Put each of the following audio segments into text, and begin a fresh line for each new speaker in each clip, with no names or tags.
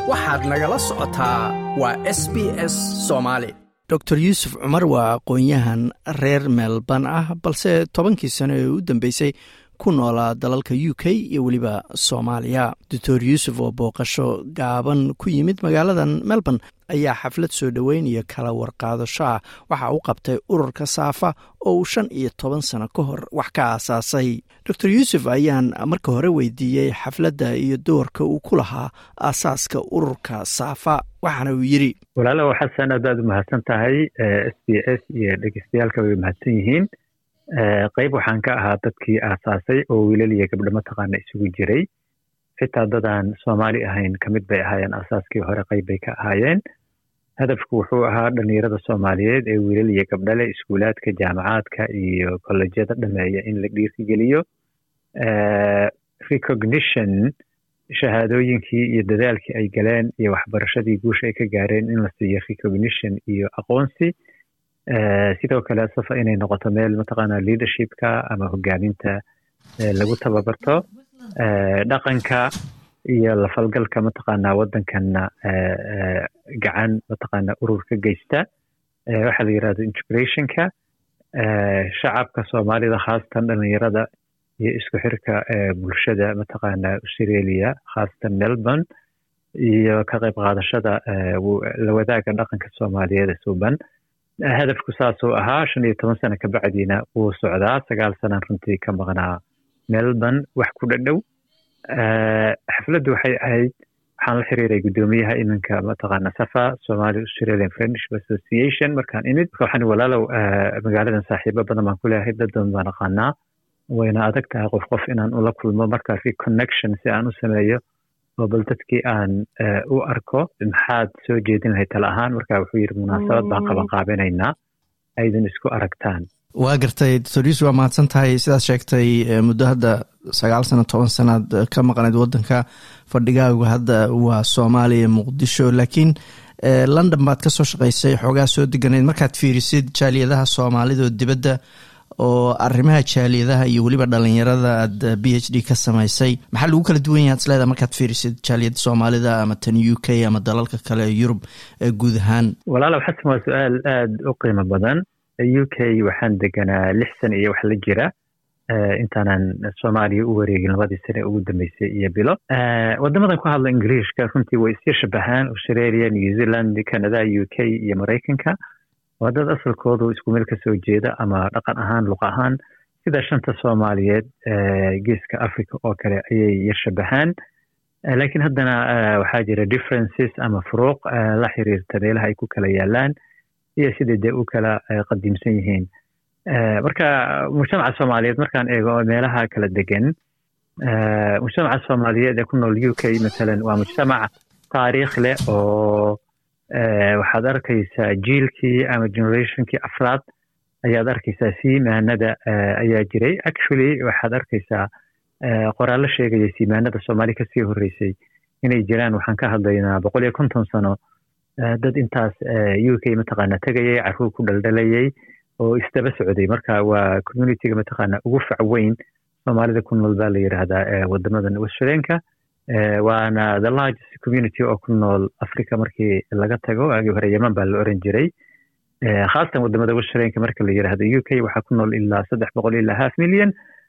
waxaad nagala socotaa waa s b s soomaali dor yuusuf cumar waa aqoon-yahan reer melban ah balse tobankii sano ee u dambeysay ku noolaa dalalka u k iyo weliba soomaaliya doctor yuusuf oo booqasho gaaban ku yimid magaaladan melbourne ayaa xaflad soo dhoweyn iyo kala warqaadasho ah waxa uu qabtay ururka saafa oo uu shan iyo toban sano ka hor wax ka aasaasay doctor yuusuf ayaan marka hore weydiiyey xafladda iyo doorka uu ku lahaa aasaaska ururka saafa waxaana uu yidhi
walaalow xasan aad aad u mahadsan tahay s b s iyo dhegeystayaalka way mahadsan yihiin qayb waxaan ka ahaa dadkii aasaasay oo wiilal iyo gabdho mataqaana isugu jiray xitaa dadaan soomaali ahayn ka mid bay ahaayeen aasaaskii hore qayb bay ka ahaayeen hadafku wuxuu ahaa dhalinyarada soomaaliyeed ee wiilal iyo gabdhale iskuulaadka jaamacaadka iyo kollejyada dhameeya in la dhiirigeliyo recognition shahaadooyinkii iyo dadaalkii ay galeen iyo waxbarashadii guusha ay ka gaareen in la siiyo recognition iyo aqoonsi sidoo kale safa inay noqoto meel mataqaana leadershipka ama hogaaminta lagu tababarto dhaqanka iyo lafalgalka mataqaana waddankanna gacan mataqaana urur ka geysta waxaa la yirahdo integrationka shacabka soomaalida khaasatan dhalinyarada iyo isku xirka bulshada mataqaana australia khaasatan melbourne iyo ka qayb qaadashada la wadaaga dhaqanka soomaaliyeed suuban hadafku saasuu ahaa shan iyo toban sano kabacdiina wuu socdaa sagaal sanan runtii ka maqnaa melbourne wax ku dhadhow xafladdu waxay ahayd waxaan la xiriiray guddoomiyaha iminka mataqaana safa somali australian friendship association markaan imid waxaan walaalow magaaladan saaxiibo badan baan ku leeyahay dad badan baan aqaanaa wayna adag tahay qof qof inaan ula kulmo markaa reconnection si aan u sameeyo oo bal dadkii aan u arko maxaad soo jeedin lahayd tala ahaan marka wuxuu yidhi munaasabad baan qaban qaabinaynaa aydan isku aragtaan
waa gartay doctor yuusuf waa mahadsan tahay sidaad sheegtay muddo hadda sagaal sano toban sanaad ka maqnayd waddanka fadhigaagu hadda waa soomaaliya muqdisho laakiin london baad ka soo shaqaysay xoogaa soo deganayd markaad fiirisid jaaliyadaha soomaalida oo dibadda oo arrimaha jaaliyadaha iyo weliba dhalinyarada aad b h d ka samaysay maxaa lagu kala duwan yahay ad isleedaha markaad fiirisid jaaliyada soomaalida ama tan u k ama dalalka kale ee yurub guud ahaan
walaalow xasan waa su-aal aada u qiimo badan u k waxaan deganaa lix sana iyo wax la jira intaanan soomaaliya u wareegin labadii sane ugu dambeysay iyo bilo wadamadan ku hadla ingiriishka runtii way isya shabahaan australia new zealand canada u k iyo maraykanka waa dad asalkoodu isku meel ka soo jeeda ama dhaqan ahaan luqa ahaan sida shanta soomaaliyeed geeska africa oo kale ayay yar shabahaan laakiin haddana waxaa jira differences ama furuuq la xiriirta meelaha ay ku kala yaalaan iyo siday dee u kala qadiimsan yihiin marka mujtamaca soomaaliyeed markaan eego meelaha kala degan mujtamaca soomaaliyeed ee ku nool u k matalan waa mujtamac taariikh leh oo waxaad arkaysaa jiilkii ama generationkii afraad ayaad arkaysaa siimaanada ayaa jiray actually waxaad arkaysaa qoraallo sheegaya siimaanada soomaali kasii horreysay inay jiraan waxaan ka hadlaynaa boqol iyo konton sano dad intaas u k mataqaana tegayay carruur ku dhaldhalayay oo isdaba socday marka waa communityga mataqaana ugu fac weyn soomaalida ku nool baa la yidhaahdaa wadamadan australianka waana the largest community oo ku nool africa markii laga tago waagii hore yeman baa la oran jiray khaasatan wadamada australianka marka la yidhaahdo u k waxaa ku nool ilaa saddex boqol ilaa half million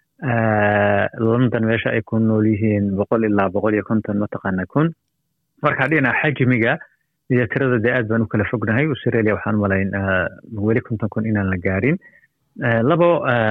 london meesha ay ku nool yihiin boqol ilaa boqol iyo konton mataqaana kun marka dhinaca xajmiga iyo tirada dee aad baan u kala fognahay australia waxaan umalayn weli konton kun inaan la gaarin labo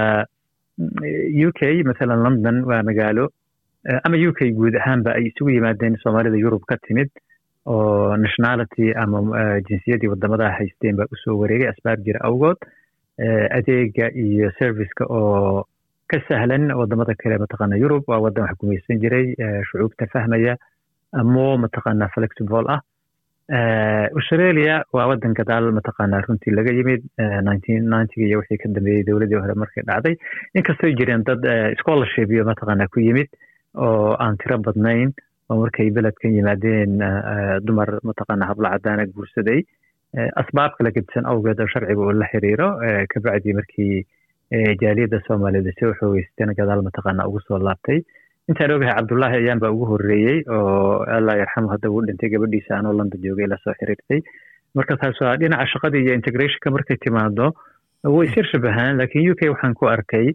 u k mathalan london waa magaalo ama u k guud ahaanba ay isugu yimaadeen soomaalida yurub ka timid oo nationality ama jinsiyadii wadamadaha haysteen baa usoo wareegay asbaab jira awgood adeega iyo serviceka oo ka sahlan wadamada kale mataqaana yurub waa wadan wax gumaysan jiray shucuubta fahmaya mo mataqaana flexible ah australia waa wadan gadaal mataqaana runtii laga yimid nineteen ninety iyo wixii ka dambeeyey dowladii hore markay dhacday inkastoo jireen dad scholarship iyo mataqaana ku yimid oo aan tiro badnayn oo markay beledkan yimaadeen dumar mataqaana hablo cadaana guursaday asbaab kala gedisan awgeed oo sharciga uu la xiriiro kabacdii markii jaaliyadda soomaaliyed soo xoogeysteen gadaal mataqaana ugu soo laabtay intaan ogahay cabdullaahi ayaan baa ugu horreeyey oo allah yarxamu hadda uu dhintay gabadhiisa anoo london joogay la soo xiriirtay marka taas waa dhinaca shaqada iyo integrationka markay timaado way isyar shabahaan lakin u k waxaan ku arkay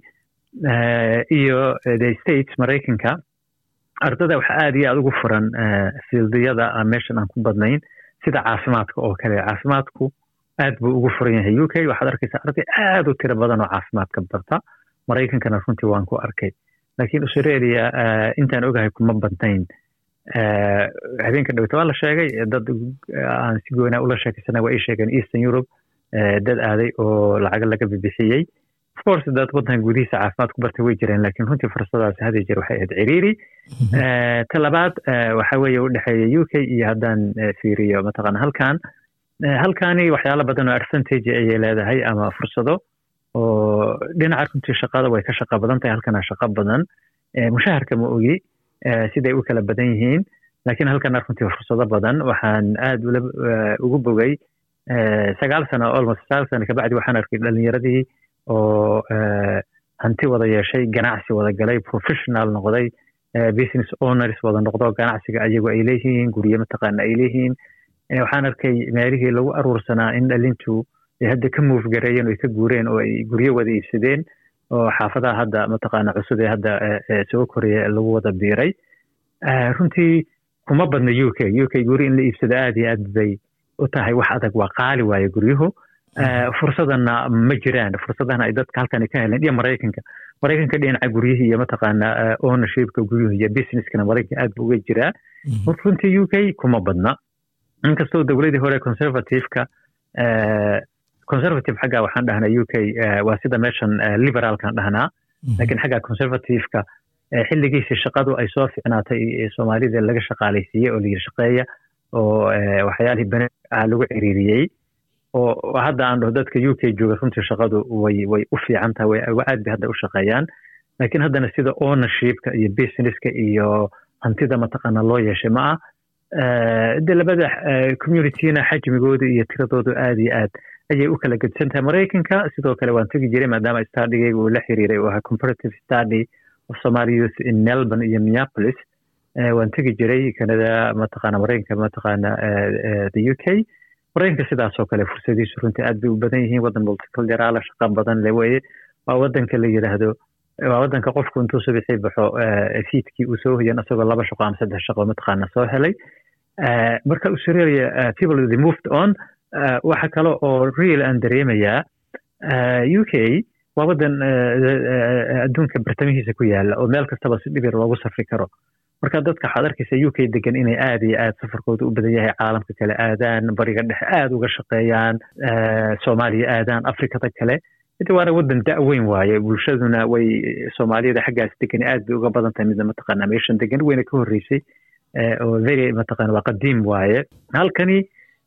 iyo the states maraykanka ardada waxa aad iyo aad ugu furan fieldiyada meeshan aan ku badnayn sida caafimaadka oo kale caafimaadku aad buu ugu furan yahay u k waxaad arkaysaa arday aad u tiro badan oo caafimaadka barta maraykankana runtii waan ku arkay lakiin australia intaan ogahay kuma badnayn habeenka dhaweyta waa la sheegay dad aan si goonaa ula sheekaysana waa ay sheegeen eastern europe dad aaday oo lacaga laga bibixiyey of course dad waddanka gudihiisa caafimaad ku bartay way jireen lakiin runtii fursadaasi hadii jeer waxay ahayd ciriiri ta labaad waxa weeye u dhexeeya u k iyo haddaan fiiriyo mataqaana halkan halkani waxyaalo badan oo advantage ayay leedahay ama fursado oo dhinaca runtii shaqada way ka shaqa badan tahay halkana shaqo badan mushaharka ma ogi siday u kala badan yihiin lakiin halkana runtii fursado badan waxaan aad ugu bogay sagaal sano almost sagaal sano kabacdi waxaan arkay dhalinyaradii oo hanti wada yeeshay ganacsi wada galay professional noqday business owners wada noqdo ganacsiga ayagu ay leeyihiin guryo mataqaana ay leeyihiin waxaan arkay meelihii lagu aruursanaa in dhalintu ay hadda ka move gareeyeen oo ay ka guureen oo ay guryo wada iibsadeen oo xaafadaha hadda mataqaana cusub ee hadda soo koraya lagu wada biiray runtii kuma badna u k u k guri in la iibsado aad iyo aad bay u tahay wax adag waa qaali waaye guryuhu fursadana ma jiraan fursadana ay dadka halkan ka heleen iyo maraykanka maraykanka dhinaca guryihii iyo mataqaana ownershipka guryuhu iyo businesskana maraykanka aad bu uga jiraa runtii u k kuma badna inkastoo dowladii hore conservativeka conservative xagga waxaan dhahnaa u k waa sida meeshan liberaalkan dhahnaa lakiin xagga conservativeka xilligiisii shaqadu ay soo ficnaatay soomaalida laga shaqaalaysiiyey oo layiri shaqeeya oo waxyaalihii bene lagu ciriiriyey oo hadda aan dhaho dadka u k jooga runtii shaqadu way way u fiican tahay aad bay hadda u shaqeeyaan lakiin haddana sida ownershipka iyo businesska iyo hantida mataqaana loo yeeshay ma ah de labada communityna xajmigooda iyo tiradoodu aad iyo aad ayay u kala gedsan tahay maraykanka sidoo kale waan tegi jiray maadaama studygeyga uu la xiriiray oo ahaa comparative study of somali youth in melbourne iyo minneapolis waan tegi jiray canada mataqaana maraykanka mataqaana the u k maraykanka sidaasoo kale fursadiisu runtii aad bay u badan yihiin waddan multiculturala shaqa badan le weye waa waddanka la yidhaahdo waa waddanka qofku intuu subixii baxo fiidkii uu soo hoyan isagoo laba shaqo ama saddex shaqo mataqaana soo helay marka australia people they moved on waxa kale oo real aan dareemayaa u k waa waddan adduunka bartamihiisa ku yaala oo meel kastaba si dhibir loogu safri karo marka dadka waxaad arkaysa u k degan inay aad iyo aad safarkooda u badan yahay caalamka kale aadaan bariga dhexe aad uga shaqeeyaan soomaaliya aadaan afrikada kale waana waddan da-weyn waaye bulshaduna way soomaaliyada xaggaas degan aad bay uga badan tahay midna mataqaana meeshan degan weyna ka horreysay oo very mataqana waa qadiim waaye halkani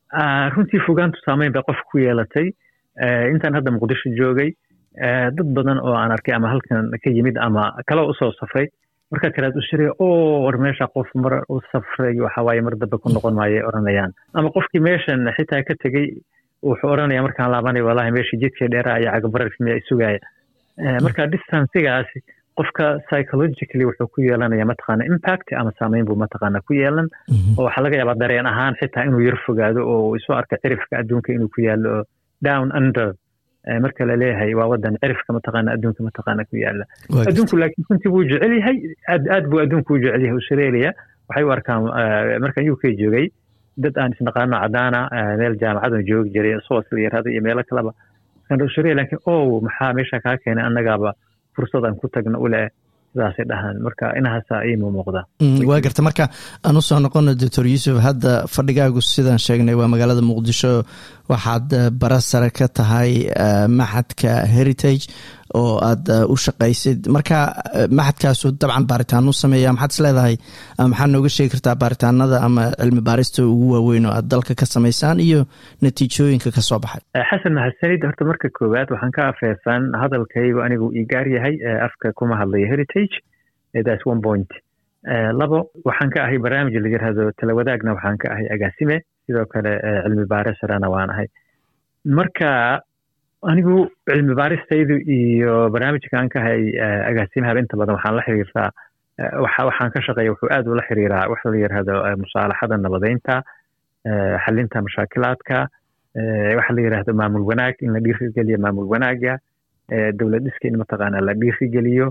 runtii fogaantu saameyn bay qofka ku yeelatay intaan hadda muqdisho joogay dad badan oo aan arkay ama halkan ka yimid ama kale usoo safray markaa kalead u shiray oo war meesha qof mar u safray waxawaaye mar dambe ku noqon maayo oranayaan ama qofkii meeshan xitaa ka tegey wuxuu oranaya markaan laabanay wallahi meeshii jidkii dheeraa iyo cagabararki miyaa isugaya marka distancigaasi qofka psychologically wuxuu ku yeelanaya mataqaana impact ama saameyn buu mataqaana ku yeelan oo waxaa laga yaabaa dareen ahaan xitaa inuu yar fogaado oo isu arka cirifka adduunka inuu ku yaalo down under marka la leeyahay waa wadan cirifka mataqaana adduunka mataqaana ku yaala adduunku laakiin runtii wuu jecel yahay aad aad buu adduunku u jecel yahay australia waxay u arkaan markaan u k joogay dad aan isnaqaano cadaana meel jaamacadan joogi jiray soos la yaraada iyo meelo kaleba australia laakiin o maxaa meesha kaa keenay annagaaba fursadaan ku tagna u leh sidaasay dhahaan marka inahaasa iima muuqda
waa garta marka aan usoo noqono doctor yuusuf hadda fadhigaagu sidaan sheegnay waa magaalada muqdisho waxaad bara sare ka tahay maxadka heritage oo aad u shaqaysid marka maxadkaasu dabcan baaritaan u sameeya maxaad is leedahay maxaad nooga sheegi kartaa baaritaanada ama cilmi baarista ugu waaweyn oo aad dalka ka samaysaan iyo natiijooyinka ka soo baxay
xasan mahadsanid horta marka koowaad waxaan ka afeefan hadalkaygu anigu ii gaar yahay afka kuma hadlayo heritage thats one point labo waxaan ka ahay barnaamij la yirahdo talawadaagna waxaan ka ahay agaasime sidoo kale cilmi baare sarena waan ahay marka anigu cilmi baaristaydu iyo barnaamijka aan ka ahay agaasimahaba inta badan waxaan la xiriirtaa waxaan ka shaqeeya wuxuu aad ula xiriiraa waxa la yidhahdo musaalaxada nabadeynta xalinta mashaakilaadka waxa la yidhahdo maamul wanaag in la dhiirigeliyo maamul wanaaga dowlad dhiska in mataqaana la dhiirigeliyo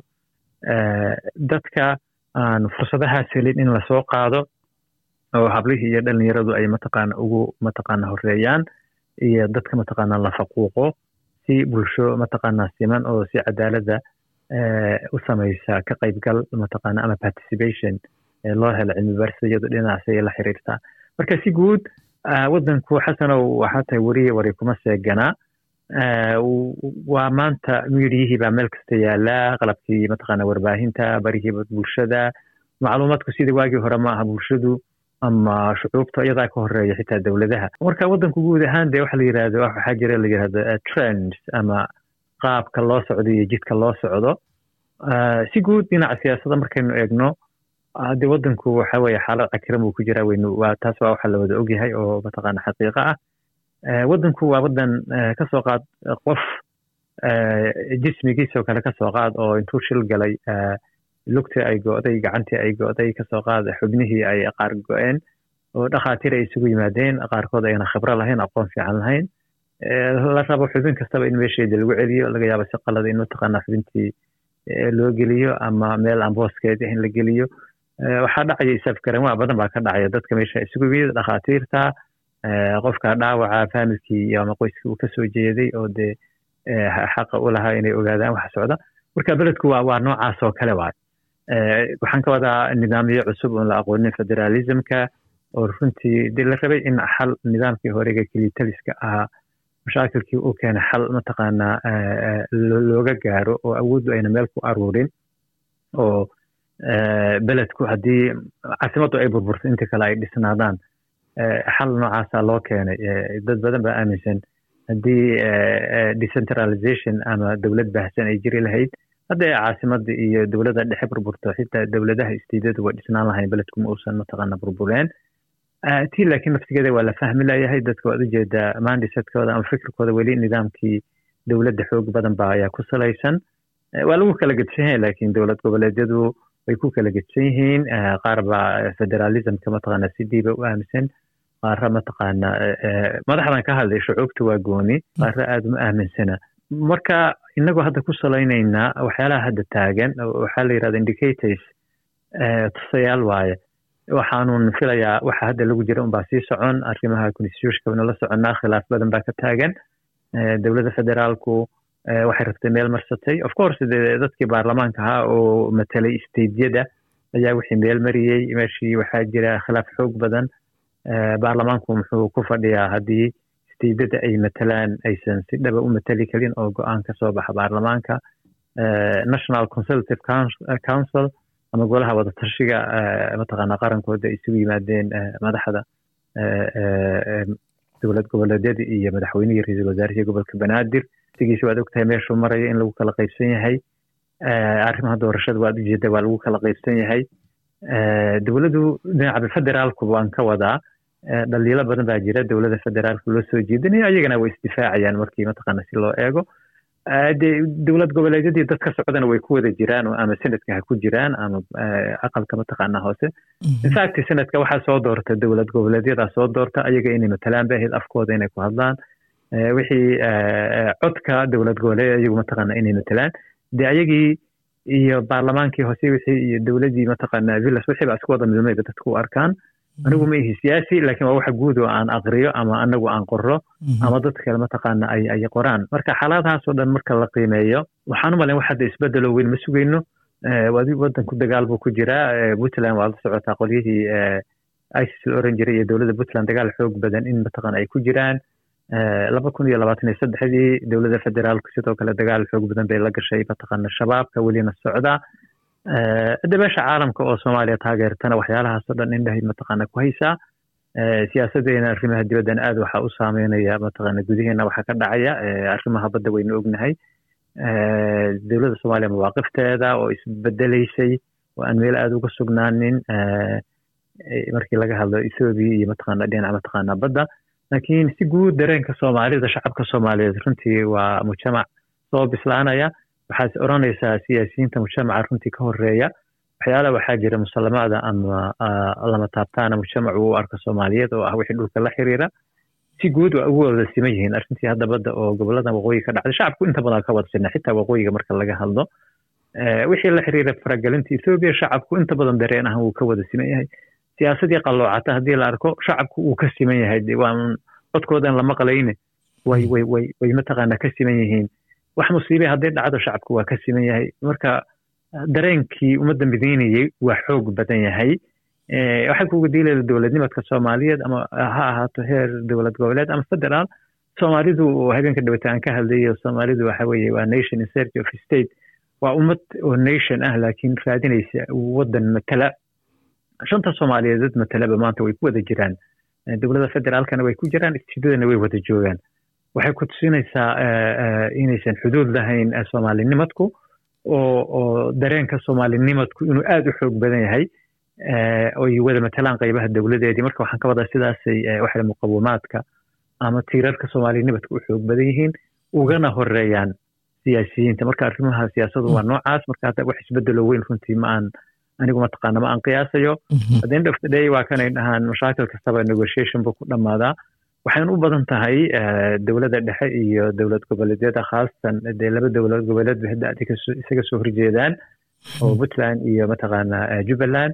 dadka aan fursadahaas helin in lasoo qaado oo hablihii iyo dhalinyaradu ay mataqaana ugu mataqaana horeeyaan iyo dadka mataqaana la faquuqo si bulsho mataqaana siman oo si cadaalada u samaysa ka qaybgal mataqaana ama participation loo helo cilmi baarista iyado dhinacaasay la xiriirtaa marka si guud waddanku xasanow waxaa tahay weriye wari kuma seeganaa waa maanta miidiyihii baa meel kasta yaalaa qalabkii mataqaana warbaahinta barihii bulshada macluumaadku sidii waagii hore ma aha bulshadu ama shucuubta iyadaa ka horeeya xitaa dowladaha marka waddanku guud ahaan dee waxa la yidhahdo waxaa jira la yidhahdo trends ama qaabka loo socdo iyo jidka loo socdo si guud dhinaca siyaasadda markaynu eegno de waddanku waxa weeye xaalad cakiran buu ku jiraa weynu waa taas waa waxa la wada ogyahay oo mataqaana xaqiiqa ah waddanku waa waddan kasoo qaad qof jismigiisoo kale kasoo qaad oo intuu shil galay lugtii ay go'day gacantii ay go'day kasoo qaad xubnihii ay qaar go'een oo dhakhaatiir ay isugu yimaadeen qaarkood ayna khibro lahayn aqoon fiican lahayn la rabo xubin kastaba in meesheeda lagu celiyo laga yaabo si qalada in mataqaana xubintii loo geliyo ama meel aan booskeeda in la geliyo waxaa dhacaya isafgaran waa badan baa ka dhacaya dadka meesha isugu yimid dhakhaatiirta qofka dhaawaca faamilkii ama qoyskii uu kasoo jeeday oo dee xaqa u lahaa inay ogaadaan waxa socda marka beledku waa waa noocaas oo kale waay waxaan ka wadaa nidaamyo cusub oon la aqoonin federalismka oo runtii dee la rabay in xal nidaamkii horega kelitaliska ahaa mashaakilkii uu keenay xal mataqaanaa looga gaaro oo awooddu ayna meel ku aruurin oo beledku haddii caasimaddu ay burburto inta kale ay dhisnaadaan xal noocaasa loo keenay dad badan baa aaminsan haddii decentralization ama dowlad baahsan ay jiri lahayd hadda ee caasimada iyo dowladda dhexe burburto xitaa dowladaha istiidadu way dhisnaan lahayn beledku ma uusan mataqaana burbureen tii laakiin naftigeeda waa la fahmi layahay dadka waad ujeedaa mandisetkooda ama fikirkooda weli nidaamkii dowladda xoog badan ba ayaa ku salaysan waa lagu kala gedsan yahay laakiin dowlad goboleedyadu way ku kala gedsan yihiin qaar baa federalismka mataqaana si diiba u aaminsan qaara mataqaana madaxdan ka hadlay shucuubta waa gooni qaara aada uma aaminsana marka inagoo hadda ku salaynaynaa waxyaalaha hadda taagan waxaa la yidhahda indicators tusayaal waaye waxaanun filayaa waxa hadda lagu jira unbaa sii socon arrimaha constitutionka waynu la soconnaa khilaaf badan baa ka taagan dowladda federaalku waxay rabtay meel marsatay of course dee dadkii baarlamaanka ahaa oo matelay stadeyada ayaa wixii meel mariyey meeshii waxaa jira khilaaf xoog badan baarlamaanku muxuu ku fadhiyaa haddii stadeyada ay matalaan aysan si dhaba u matali karin oo go-aan ka soo baxa baarlamaanka national consultative council ama golaha wadatashiga mataqaana qarankooda isugu yimaadeen madaxda dowlad goboleedyada iyo madaxweynihii ra-iisul wasaarihii gobolka banaadir sigiisa waad ogtahay meeshuu marayo in lagu kala qaybsan yahay arrimaha doorashada waad ujeeda waa lagu kala qaybsan yahay dowladdu dhinaca federaalku waan ka wadaa dhaliilo badan baa jira dowladda federaalka loo soo jeedinayo ayagana way isdifaacayaan markii mataqaana si loo eego dee dowlad goboleedyadii dad ka socdana way ku wada jiraan ama senadka ha ku jiraan ama aqalka mataqaana hoose infact senadka waxaa soo doorta dowlad goboleedyadaa soo doorta ayaga inay matalaan ba ahayd afkooda inay ku hadlaan wixii codka dowlad goboleed ayagu mataqaana inay matalaan dee ayagii iyo baarlamaankii hoose wixii iyo dowladii mataqaana villas wixii baa isku wada milmayba dadku u arkaan anigu ma ihi siyaasi laakiin waa waxa guud oo aan aqriyo ama anagu aan qorro ama dad kale mataqaana ay ay qoraan marka xaaladahaasoo dhan marka la qiimeeyo waxaan u malayn wax hadda isbedelo weyn ma sugayno wadanku dagaal buu ku jiraa puntland waa la socotaa qolyihii isis la oran jiray iyo dowladda puntland dagaal xoog badan in mataqaana ay ku jiraan laba kun iyo labaatan iyo saddexdii dowladda federaalku sidoo kale dagaal xoog badan bay la gashay mataqaana shabaabka welina socda hadda meesha caalamka oo soomaaliya taageertana waxyaalahaasoo dhan indhahay mataqaana ku haysaa siyaasadeena arrimaha dibaddan aad waxaa u saameynaya mataqaana gudaheena waxaa ka dhacaya arrimaha badda waynu ognahay dowladda soomaaliya mawaaqifteeda oo isbedelaysay oo aan meel aada uga sugnaanin markii laga hadlo ethoobiya iyo mataqaana dhinaca mataqaana badda laakiin si guud dareenka soomaalida shacabka soomaaliyeed runtii waa mujtamac soo bislaanaya waxaad odhanaysaa siyaasiyiinta mujtamaca runtii ka horeeya waxyaalaha waxaa jira musalamaada ama lama taabtaana mujtamacu u arka soomaaliyeed oo ah wixii dhulka la xiriira si guud waa ugu wada siman yihiin arrintii hadda badda oo gobolada waqooyi ka dhacday shacabku inta badan ka wada sina xitaa waqooyiga marka laga hadlo wixii la xiriira faragelinta ethoobiya shacabku inta badan dareen ahan wuu ka wada siman yahay siyaasadii qalloocata haddii la arko shacabku wuu ka siman yahay waa codkoodan lama qalayne way way way way mataqaana ka siman yihiin wax musiibe hadday dhacdo shacabku waa ka siman yahay marka dareenkii ummadda midaynayey waa xoog badan yahay waxay kuga diilayda dowladnimadka soomaaliyeed ama ha ahaato heer dowlad goboleed ama federaal soomaalidu habeenka dhawata aan ka hadlayo soomaalidu waxa weeye waa nation in search of state waa ummad oo nation ah laakiin raadinaysa waddan matala shanta soomaaliyeed dad matalaba maanta way ku wada jiraan dowladda federaalkana way ku jiraan istidadana way wada joogaan waxay ku tusinaysaa inaysan xuduud lahayn soomaalinimadku oo oo dareenka soomaalinimadku inuu aada u xoog badan yahay oy wada matalaan qaybaha dowladeedii marka waxaan ka wadaa sidaasay waxa muqawimaadka ama tiirarka soomaalinimadka u xoog badan yihiin ugana horeeyaan siyaasiyiinta marka arrimaha siyaasadu waa noocaas marka hadda wax isbedelo weyn runtii ma aan anigu mataqaana ma aan qiyaasayo at end of the day waa kanay dhahaan mashaakil kastaba negotiation buu ku dhammaadaa waxayna u badan tahay dowladda dhexe iyo dowlad goboleedyada khaasatan dee laba dowlad goboleed bay hadda isaga soo horjeedaan oo puntland iyo mataqaana jubbaland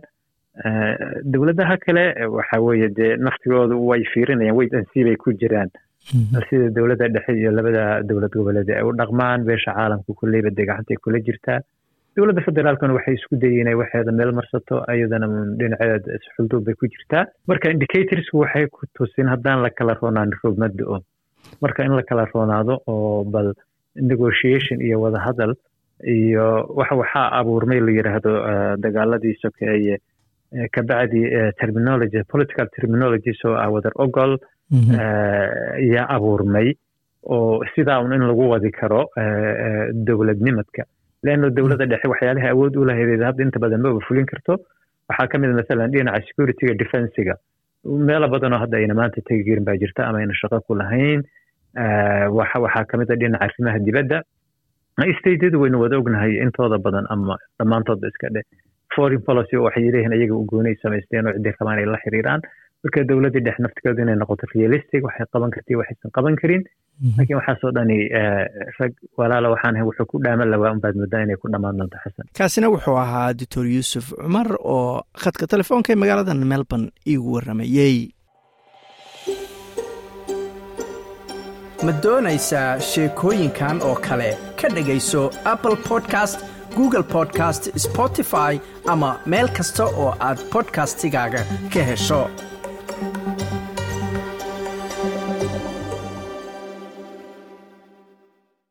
dowladaha kale waxa weeye dee naftigoodu way fiirinayaan wait and see bay ku jiraan sida dowladda dhexe iyo labada dowlad goboleed ay u dhaqmaan beesha caalamka kulleyba dee gacantay kula jirtaa dowladda federaalkana waxay isku dayeen inay waxeeda meel marsato ayadana dhinaceeda xulduub bay ku jirtaa marka indicatorsku waxay ku tusin haddaan la kala roonaan rogmada o marka in la kala roonaado oo bal negotiation iyo wadahadal iyo wax waxaa abuurmay la yidhaahdo dagaaladii sokeeye kabacdi terminology political terminology soo ah wadar ogol yaa abuurmay oo sidaa un in lagu wadi karo dowladnimadka leanno dowladda dhexe waxyaalaha awood u lahayd hadda inta badan maba fulin karto waxaa ka mid masalan dhinaca securityga defensiga meelo badanoo hadda ayna maanta tegi jirin baa jirta ama ayna shaqo ku lahayn waxaa ka mid a dhinaca arrimaha dibadda stateyadu waynu wada ognahay intooda badan ama dhammaantoodba iska dheh foreign policy waxay leeyihiin ayaga u goonay samaysteen oo ciddii rabaan ay la xiriiraan marka dowladdii dhex naftigeedu inay noqoto realistic waxay qaban kartii waxaysan qaban karin laakiin waxaasoo dhani rag walaala waxaan ahay wuxuu ku dhaaman lawaa unbaad moodaa inay ku dhammaan doonto xasan
kaasina wuxuu ahaa doctor yuusuf cumar oo khadka telefoonka ee magaalada melbourne iigu warramayey ma doonaysaa sheekooyinkan oo kale ka dhegayso apple podcast google podcast spotify ama meel kasta oo aad bodkastigaaga ka hesho